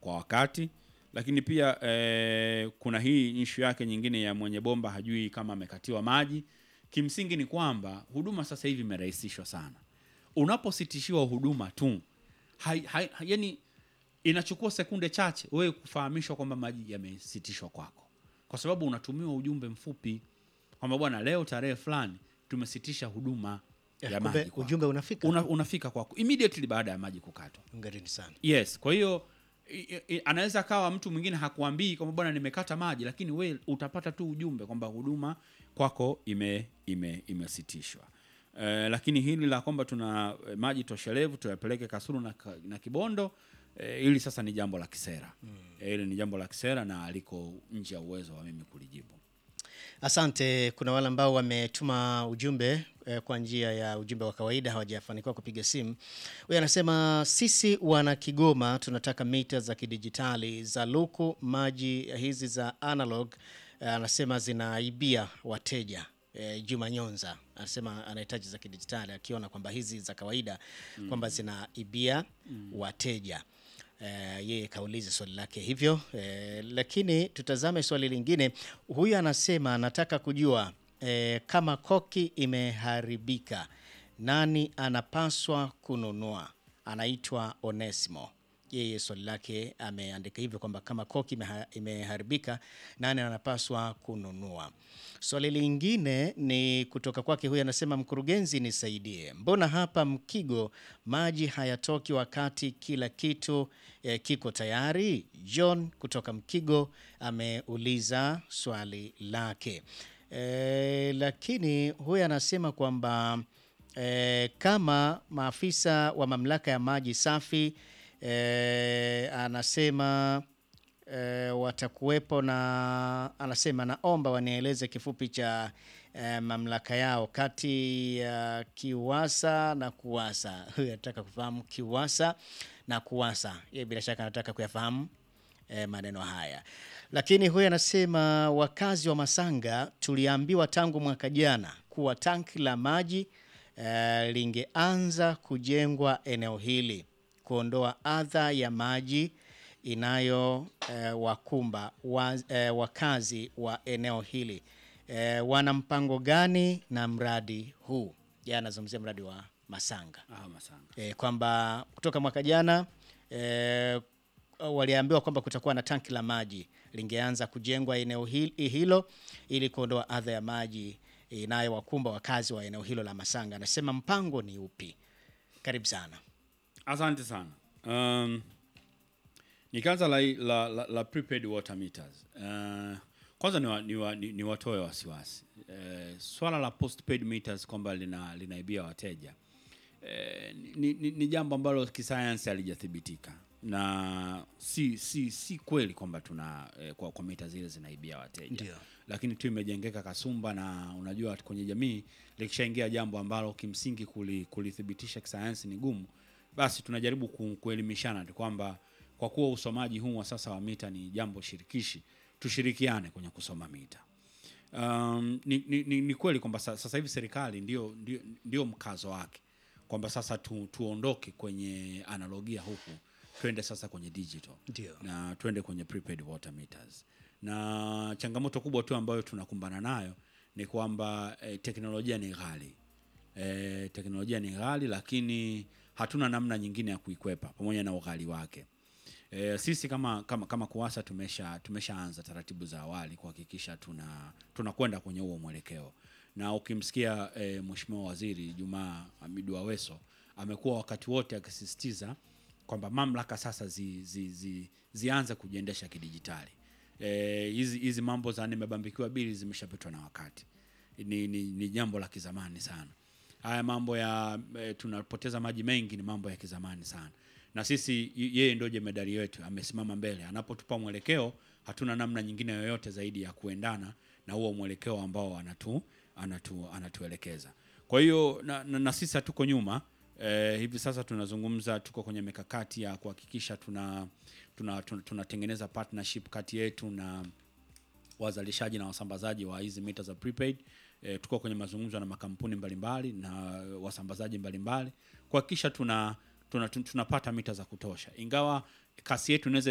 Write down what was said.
kwa wakati, lakini pia eh, kuna hii ishu yake nyingine ya mwenye bomba hajui kama amekatiwa maji. Kimsingi ni kwamba huduma sasa hivi imerahisishwa sana. Unapositishiwa huduma tu hai, hai, yani inachukua sekunde chache wewe kufahamishwa kwamba maji yamesitishwa kwako, kwa sababu unatumiwa ujumbe mfupi kwamba bwana, leo tarehe fulani tumesitisha huduma ya Kumbe maji kwako. ujumbe unafika. Una, unafika kwako immediately baada ya maji kukatwa. Hongereni sana. Yes, kwa hiyo i- i- anaweza akawa mtu mwingine hakuambii kwamba bwana nimekata maji, lakini we utapata tu ujumbe kwamba huduma kwako ime ime imesitishwa. Eh, lakini hili la kwamba tuna eh, maji toshelevu tuyapeleke Kasulu na, Ka- na Kibondo eh, hili sasa ni jambo la kisera eh, hili ni jambo la kisera na liko nje ya uwezo wa mimi kulijibu. Asante. Kuna wale ambao wametuma ujumbe eh, kwa njia ya ujumbe wa kawaida hawajafanikiwa kupiga simu. Huyu anasema sisi wana Kigoma tunataka mita za kidijitali za luku, maji hizi za analog eh, anasema zinaibia wateja. Eh, Juma Nyonza anasema anahitaji za kidijitali akiona kwamba hizi za kawaida kwamba zinaibia wateja. Eh, yeye kauliza swali lake hivyo eh, lakini tutazame swali lingine. Huyu anasema anataka kujua eh, kama koki imeharibika nani anapaswa kununua? Anaitwa Onesimo. Yeye swali lake ameandika hivyo kwamba kama koki imeha- imeharibika nani anapaswa kununua. Swali lingine ni kutoka kwake, huyu anasema mkurugenzi, nisaidie, mbona hapa Mkigo maji hayatoki wakati kila kitu eh, kiko tayari? John kutoka Mkigo ameuliza swali lake. Eh, lakini huyu anasema kwamba eh, kama maafisa wa mamlaka ya maji safi eh, anasema eh, watakuwepo na anasema naomba wanieleze kifupi cha eh, mamlaka yao kati ya KIWASA na KUWASA. Huyu anataka kufahamu KIWASA na KUWASA. Yeye bila shaka anataka kuyafahamu eh, maneno haya, lakini huyu anasema wakazi wa Masanga tuliambiwa tangu mwaka jana kuwa tanki la maji eh, lingeanza kujengwa eneo hili kuondoa adha ya maji inayo eh, wakumba wa, eh, wakazi wa eneo hili eh, wana mpango gani na mradi huu? Yeye anazungumzia mradi wa Masanga Ah, Masanga. e, kwamba kutoka mwaka jana e, waliambiwa kwamba kutakuwa na tanki la maji lingeanza kujengwa eneo hil- hilo ili kuondoa adha ya maji inayowakumba wakazi wa eneo hilo la Masanga. Anasema mpango ni upi? Karibu sana. Asante sana. Um, nikaanza la, la, la, la prepaid water meters. Uh, kwanza ni, wa, ni, wa, ni, ni watoe wasiwasi. Uh, swala la postpaid meters kwamba lina, linaibia wateja eh, ni, ni, ni jambo ambalo kisayansi halijathibitika na si si si kweli kwamba tuna eh, kwa, kwa mita zile zinaibia wateja Ndio. lakini tu imejengeka kasumba na unajua kwenye jamii likishaingia jambo ambalo kimsingi kuli- kulithibitisha kisayansi ni gumu basi tunajaribu ku, kuelimishana tu kwamba kwa kuwa usomaji huu wa sasa wa mita ni jambo shirikishi tushirikiane kwenye kusoma mita um, ni, ni, ni, ni kweli kwamba sa- sasa hivi serikali ndio, ndio, ndio mkazo wake kwamba sasa tu, tuondoke kwenye analogia huku twende sasa kwenye digital Ndio. na twende kwenye prepaid water meters na changamoto kubwa tu ambayo tunakumbana nayo ni kwamba eh, teknolojia ni ghali eh, teknolojia ni ghali lakini hatuna namna nyingine ya kuikwepa pamoja na ughali wake E, sisi kama kama kama KUWASA tumesha tumeshaanza taratibu za awali kuhakikisha tuna tunakwenda kwenye huo mwelekeo, na ukimsikia e, Mheshimiwa Waziri Jumaa Hamidu Aweso amekuwa wakati wote akisisitiza kwamba mamlaka sasa zi, zi, zi, zianze kujiendesha kidijitali. Eh, hizi hizi mambo za nimebambikiwa bili zimeshapitwa na wakati, ni, ni, ni jambo la kizamani sana haya mambo ya e, tunapoteza maji mengi ni mambo ya kizamani sana na sisi y- yeye ndio jemedari wetu amesimama mbele anapotupa mwelekeo hatuna namna nyingine yoyote zaidi ya kuendana na huo mwelekeo ambao anatu, anatu, anatuelekeza kwa hiyo na, na, na sisi hatuko nyuma eh, hivi sasa tunazungumza tuko kwenye mikakati ya kuhakikisha tuna tunatengeneza tuna, tunatengeneza partnership kati yetu na wazalishaji na wasambazaji wa hizi mita za prepaid. E, tuko kwenye mazungumzo na makampuni mbalimbali na wasambazaji mbalimbali kuhakikisha tuna, tuna, tun- tunapata mita za kutosha, ingawa kasi yetu inaweza